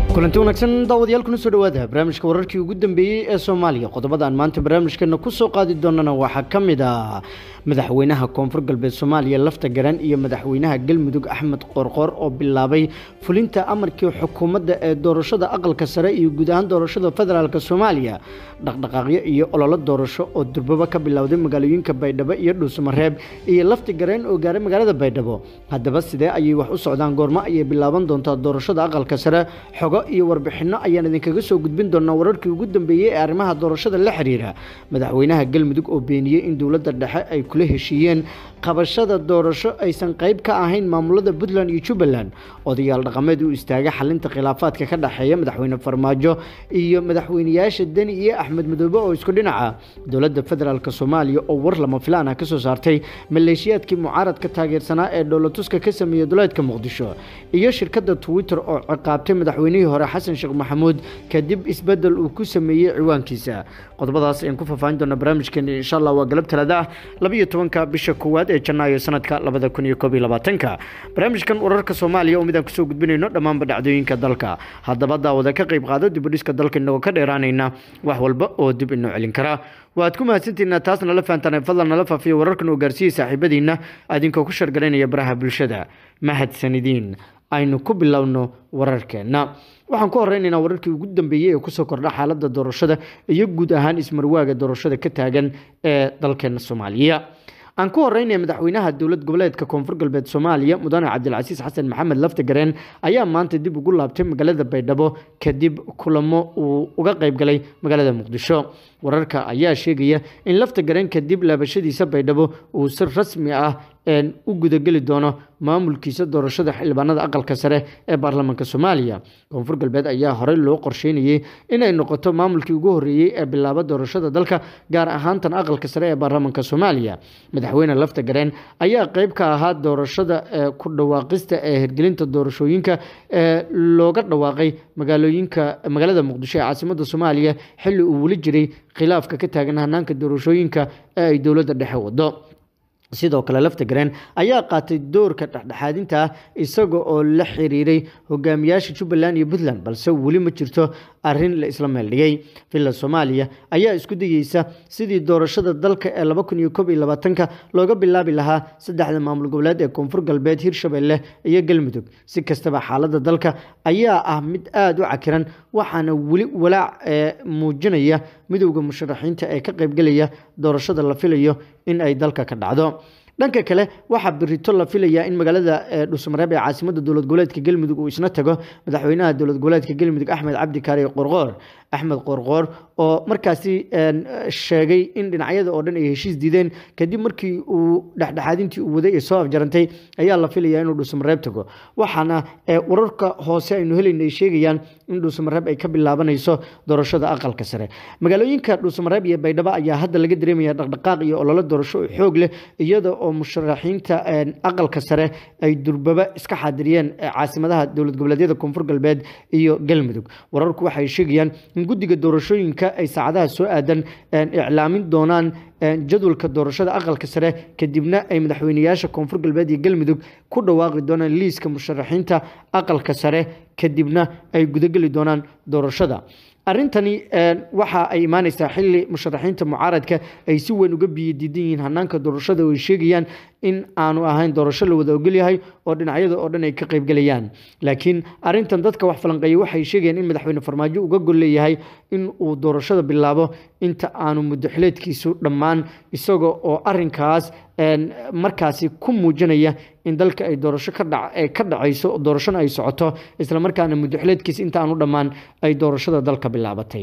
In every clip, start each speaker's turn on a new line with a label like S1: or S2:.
S1: kulanti wanaagsan daawadayaal kuna soo dhawaada barnaamijka wararkii ugu dambeeyey ee soomaaliya qodobada aan maanta barnaamijkeena ku soo qaadi doonana waxaa ka mid ah madaxweynaha koonfur galbeed soomaaliya lafta garan iyo madaxweynaha galmudug axmed qorqor oo bilaabay fulinta amarkii xukuumadda ee doorashada aqalka sare iyo guud ahaan doorashada federaalk soomaaliya dhaqdhaqaaqyo iyo ololo doorasho oo durbaba ka bilowday magaalooyinka baydhabo iyo dhuusamareeb iyo lafti gareen oo gaaray magaalada baydhabo haddaba sidee ayay wax u socdaan goormo ayay bilaaban doontaa doorashada aqalka sare xogo iyo warbixinno ayaan idinkaga soo gudbin doonaa wararkii ugu dambeeyey ee arrimaha doorashada la xiriira madaxweynaha galmudug oo beeniyey in dowladda dhexe ay kula heshiiyeen qabashada doorasho aysan qayb ka ahayn maamulada puntland iyo jubbaland odayaal dhaqameed u istaagay xalinta khilaafaadka ka dhexeeya madaxweyne farmaajo iyo madaxweyneyaasha deni iyo axmed madoobe oo isku dhinaca dowladda federaalk soomaaliya oo war lama filaan ah kasoo saartay maleeshiyaadkii mucaaradka taageersanaa ee dhoolatuska ka sameeyey duleedka muqdisho iyo shirkadda twitter oo ciqaabtay madaxweynihii hore xasan sheekh maxamuud kadib isbedel uu ku sameeyey ciwaankiisa qodobadaas ayaan ku faahfaahin doonaa barnaamijkeeni insha allah waa galab talaada ah labiyo tobanka bisha koowaad ee janaayo sanadka labada kun iyo koob iyo labaatanka barnaamijkan wararka soomaaliya oo midaan kusoo gudbinayno dhammaanba dhacdooyinka dalka haddaba daawada ka qayb qaado dibudhiska dalka inagoo ka dheeraanayna wax walba oo dib inoo celin kara waad ku mahadsantihiina taas nala fahantaan fadlan nala faafiya wararkan oo gaarsiiyey saaxiibadiina adinkoo ku shargaraynaya baraha bulshada mahadsanidiin aynu ku bilowno wararkeenna waxaan ku horeynaynaa wararkii ugu dambeeyey ee kusoo kordha xaaladda doorashada iyo guud ahaan ismarwaaga doorashada ka taagan ee dalkeena soomaaliya aan ku horeynaya madaxweynaha dowlad goboleedka koonfur galbeed soomaaliya mudane cabdilcasiis xasan maxamed laftagareen ayaa maanta dib ugu laabtay magaalada baydhabo kadib kulamo uu uga qayb galay magaalada muqdisho wararka ayaa sheegaya in laftagareen kadib laabashadiisa baydhabo uu si rasmi ah u gudageli doono maamulkiisa doorashada xildhibaanada aqalka sare ee baarlamaanka soomaaliya koonfur galbeed ayaa horey loo qorsheynayey inay noqoto maamulkii ugu horeeyey ee bilaaba doorashada dalka gaar ahaantan aqalka sare ee baarlamaanka soomaaliya madaxweyne lafta gareen ayaa qeyb ka ahaa doorashada ku dhawaaqista ee hirgelinta doorashooyinka ee looga dhawaaqay magaalooyinka magaalada muqdisho ee caasimada soomaaliya xilli uu weli jiray khilaafka ka taagan hanaanka doorashooyinka ee ay dowladda dhexe wado sidoo kale laftagareen ayaa qaatay doorka dhexdhexaadinta ah isaga oo la xiriiray hogaamiyaasha jubbaland iyo puntland balse weli ma jirto arin la isla meeldhigay villa soomaaliya ayaa isku dayeysa sidii doorashada dalka ee laba kun iyo koob iyo labaatanka looga bilaabi lahaa saddexda maamul goboleed ee koonfur galbeed hirshabelle iyo galmudug si kastaba xaaladda dalka ayaa ah mid aada u cakiran waxaana weli walaac ee muujinaya midowda musharaxiinta ee ka qaybgelaya doorashada la filayo in ay dalka ka dhacdo dhanka kale waxaa birito la filayaa in magaalada dhuusamareeb ee caasimada dowlad goboleedka galmudug uu isna tago madaxweynaha dowlad goboleedka galmudug axmed cabdi kaari qorqoor axmed qorqoor oo markaasi sheegay in dhinacyada oo dhan ay heshiis diideen kadib markii uu dhexdhexaadintii uu waday ee soo afjarantay ayaa la filayaa inuu dhuusamareeb tago waxaana wararka hoose aynu helayna ay sheegayaan in dhuusamareeb ay ka bilaabanayso doorashada aqalka sare magaalooyinka dhuusamareeb iyo baydhabo ayaa hadda laga dareemaya dhaqdhaqaaq iyo ololo doorasho oo xoog leh iyada oo musharaxiinta aqalka sare ay durbaba iska xaadiriyeen caasimadaha dowlad goboleedyada koonfur galbeed iyo galmudug wararku waxay sheegayaan in guddiga doorashooyinka ay saacadaha soo aadan iclaamin doonaan jadwalka doorashada aqalka sare kadibna ay madaxweyneyaasha koonfur galbeed iyo galmudug ku dhawaaqi doonaan liiska musharaxiinta aqalka sare kadibna ay gudageli doonaan doorashada arrintani waxa ay imaaneysaa xili musharaxiinta mucaaradka ay si weyn uga biyadiidan yihiin hanaanka doorashada oo ay sheegayaan in aanu ahayn doorasho la wada ogolyahay oo dhinacyada oo dhan ay ka qaybgelayaan laakiin arintan dadka wax falanqeeya waxay sheegayaan in madaxweyne farmaajo uga gol leeyahay in uu doorashada bilaabo inta aanu muddoxileedkiisu dhammaan isaga oo arinkaas markaasi ku muujinaya in dalka ay doorasho ka dhacayso doorashona ay socoto islamarkaana muddoxileedkiisa inta aanu dhammaan ay doorashada dalka bilaabatay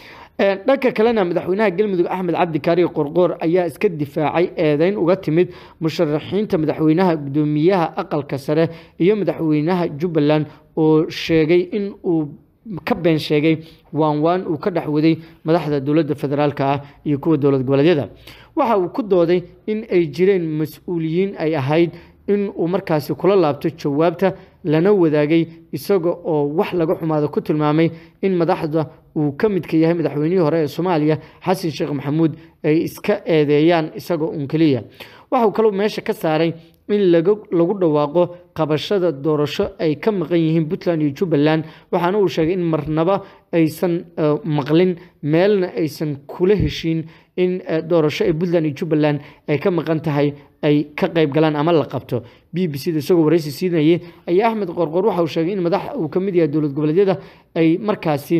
S1: dhanka kalena madaxweynaha galmudug axmed cabdi kaari qorqoor ayaa iska difaacay eedeyn uga timid musharaxiinta madaxweynaha gudoomiyaha aqalka sare iyo madaxweynaha jubbaland oo sheegay in uu ka been sheegay waan waan uu ka dhex waday madaxda dowladda federaalk ah iyo kuwa dowlad goboleedyada waxa uu ku dooday in ay jireen mas-uuliyiin ay ahayd in uu markaasi kula laabto jawaabta lana wadaagay isaga oo wax laga xumaado ku tilmaamay in madaxda uu ka midka yahay madaxweynihii hore ee soomaaliya xasan sheekh maxamuud ay iska eedeeyaan isagoo uun keliya waxauu kaloo meesha ka saaray in lagu dhawaaqo qabashada doorasho ay ka maqan yihiin puntland iyo jubbaland waxaana uu sheegay in marnaba aysan maqlin meelna aysan kula heshiin in doorasho ee puntland iyo jubbaland ay ka maqan tahay ay ka qayb galaan ama la qabto b b c da isagoo waraysi siinayay ayaa axmed qorqor waxa uu sheegay in madax uu ka mid yahay dowlad goboleedyada ay markaasi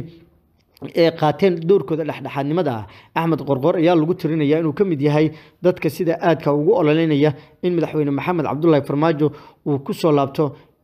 S1: ee qaateen doorkooda dhexdhexaadnimada ah axmed qorqor ayaa lagu tirinaya inuu ka mid yahay dadka sida aadka ugu ololeynaya in madaxweyne maxamed cabdulaahi farmaajo uu ku soo laabto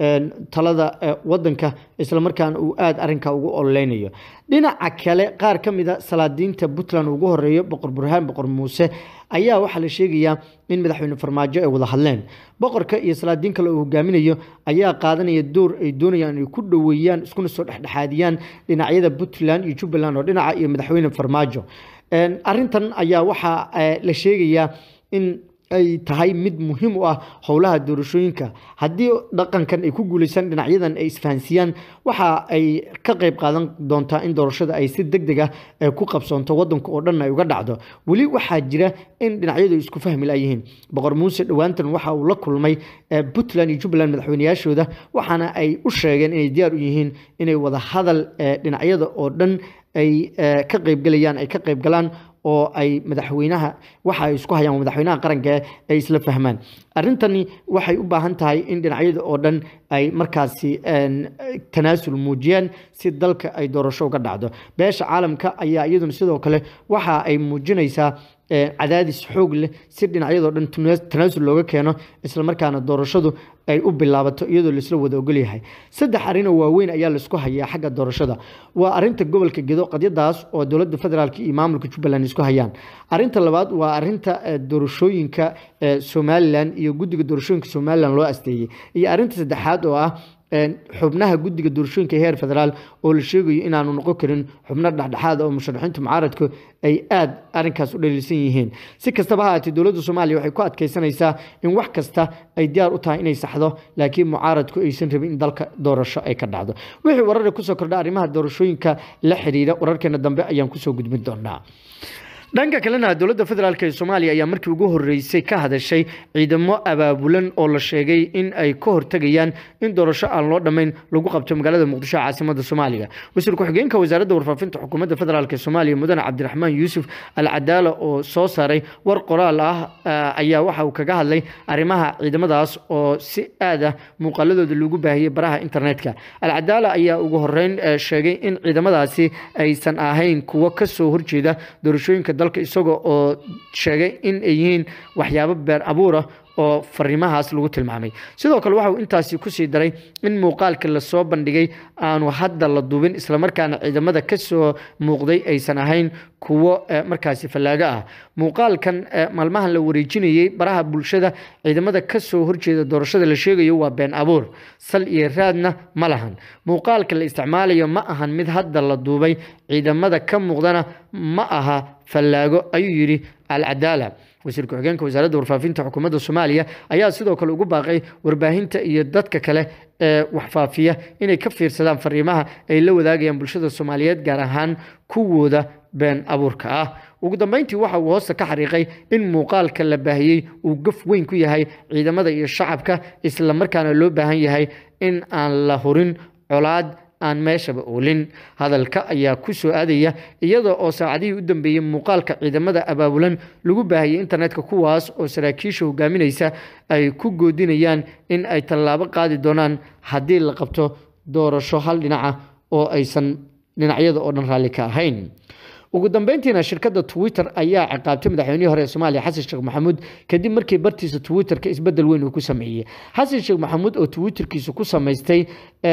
S1: talada wadanka islamarkaana uu aada arinka ugu ololeynayo dhinaca kale qaar ka mida salaadiinta puntland ugu horeeyo boqor burhaan boqor muuse ayaa waxaa la sheegayaa in madaxweyne farmaajo ay wada hadleen boqorka iyo salaadiin kale uu hogaaminayo ayaa qaadanaya door ay doonayaan inay ku dhoweeyaan iskuna soo dhexdhexaadiyaan dhinacyada puntland iyo jubbaland oo dhinaca iyo madaxweyne farmaajo arintan ayaa waxaa la sheegayaa in ay tahay mid muhiim u ah howlaha doorashooyinka haddii dhaqankan ay ku guuleysaan dhinacyadan ay isfahansiyaan waxa ay ka qayb qaadan doontaa in doorashada ay si deg deg ah ku qabsoonto wadanka oo dhan ay uga dhacdo weli waxaa jira in dhinacyadu isku fahmi layihiin boqor muuse dhowaantan waxa uu la kulmay puntland iyo jubbaland madaxweyneyaashooda waxaana ay u sheegeen inay diyaar u yihiin inay wada hadal dhinacyada oo dhan ay ka qaybgalayaan ay ka qaybgalaan oo ay madaxweynaha waxa ay isku hayaan madaxweynaha qaranka ay isla fahmaan arrintani waxay u baahan tahay in dhinacyada oo dhan ay markaasi tanaasul muujiyaan si dalka ay doorasho uga dhacdo beesha caalamka ayaa iyaduna sidoo kale waxa ay muujinaysaa cadaadis xoog leh si dhinacyadoo dhan tanaasul looga keeno islamarkaana doorashadu ay u bilaabato iyadoo laisla wada ogolyahay saddex arrinoo waaweyn ayaa laisku hayaa xagga doorashada waa arinta gobolka gedo qadyadaas oo dowladda federaalk iyo maamulka jubbaland isku hayaan arinta labaad waa arinta doorashooyinka somalilan iyo guddiga doorashooyinka somalilan loo asteeyey iyo arinta saddexaad oo ah xubnaha guddiga doorashooyinka heer federaal oo la sheegayo inaanu noqon karin xubno dhexdhexaad oo musharaxiinta mucaaradku ay aada arinkaas u dhaliilsan yihiin si kastaba ha aatee dowladda soomaaliya waxay ku adkeysanaysaa in wax kasta ay diyaar u tahay inay saxdo laakiin mucaaradku aysan rabin in dalka doorasho ay ka dhacdo wixii warare kusoo kordha arrimaha doorashooyinka la xidhiidha wararkeena dambe ayaan kusoo gudbin doonaa dhanka kalena dowladda federaalk ee soomaaliya ayaa markii ugu horeysay ka hadashay ciidamo abaabulan oo la sheegay in ay ka hortegayaan in doorasho aan loo dhammayn lagu qabto magaalada muqdisho caasimada soomaaliya wasiir ku-xigeenka wasaaradda warfaafinta xukuumadda federaalk ee soomaaliya mudane cabdiraxmaan yuusuf al cadaala oo soo saaray war qoraal ah ayaa waxa uu kaga hadlay arrimaha ciidamadaas oo si aad ah muuqaaladooda lagu baahiyey baraha internetka alcadaala ayaa ugu horeyn sheegay in ciidamadaasi aysan ahayn kuwo kasoo horjeeda doorashooyinka dalka isaga oo sheegay in ay yihiin waxyaabo beer abuura oo fariimahaas lagu tilmaamay sidoo kale waxa uu intaasi kusii daray in muuqaalka lasoo bandhigay aanu hadda la duubin islamarkaana ciidamada kasoo muuqday aysan ahayn kuwo markaasi fallaago ah muuqaalkan maalmahan la wareejinayey baraha bulshada ciidamada kasoo horjeeda doorashada la sheegayo waa been abuur sal iyo raadna ma lahan muuqaalka la isticmaalayo ma ahan mid hadda la duubay ciidamada ka muuqdana ma aha fallaago ayuu yidhi alcadaala wasiir ku-xigeenka wasaaradda warfaafinta xukuumadda soomaaliya ayaa sidoo kale ugu baaqay warbaahinta iyo dadka kale ee waxfaafiya inay ka fiirsadaan fariimaha ay la wadaagayaan bulshada soomaaliyeed gaar ahaan kuwooda been abuurka ah ugu dambeyntii waxa uu hoosta ka xariiqay in muuqaalka la baahiyey uu gaf weyn ku yahay ciidamada iyo shacabka islamarkaana loo baahan yahay in aan la hurin colaad aan meeshaba oolin hadalka ayaa ku soo aadaya iyada oo saacadihii u dambeeyey muuqaalka ciidamada abaabulan lagu baahiyey internetka kuwaas oo saraakiisha hogaaminaysa ay ku goodinayaan in ay tallaabo qaadi doonaan haddii la qabto doorasho hal dhinaca oo aysan dhinacyada oo dhan raalli ka ahayn ugu dambeyntiina shirkadda twitter ayaa ciqaabtay madaxweynihii hore ee soomaaliya xasan sheekh maxamuud kadib markii bartiisa twitterka isbedel weyn uu ku sameeyey xasan sheekh maxamuud oo twitterkiisa ku samaystay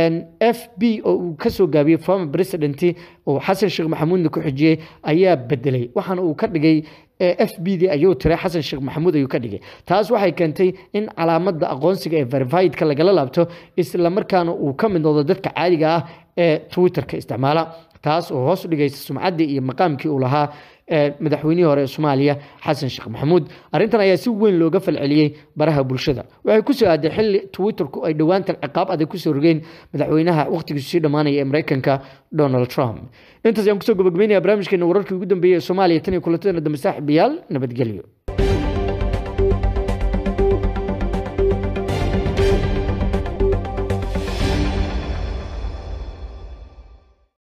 S1: f b oo uu kasoo gaabiyey former president oo xasan sheekh maxamuudna ku xijiyey ayaa bedelay waxaana uu ka dhigay f b d ayuu tiray xasan sheekh maxamuud ayuu ka dhigay taas waxay keentay in calaamada aqoonsiga ee verifiedka lagala laabto islamarkaana uu ka mid noqdo dadka caadiga ah ee twitterka isticmaala taas oo hoos u dhigaysa sumcaddii iyo maqaamkii uu lahaa madaxweynihii hore ee soomaaliya xasan sheekh maxamuud arrintan ayaa si weyn looga falceliyey baraha bulshada waxay ku soo aaday xilli twitterku ay dhowaantan ciqaab adag kusoo rogeen madaxweynaha wakhtigiisu sii dhammaanaya ee mareykanka donald trump intaas ayaan kusoo gabagabeynaya barnaamijkeena wararkii ugu dambeeyey ee soomaaliya tan iyo kulantadeena dambe saaxiibayaal nabadgelyo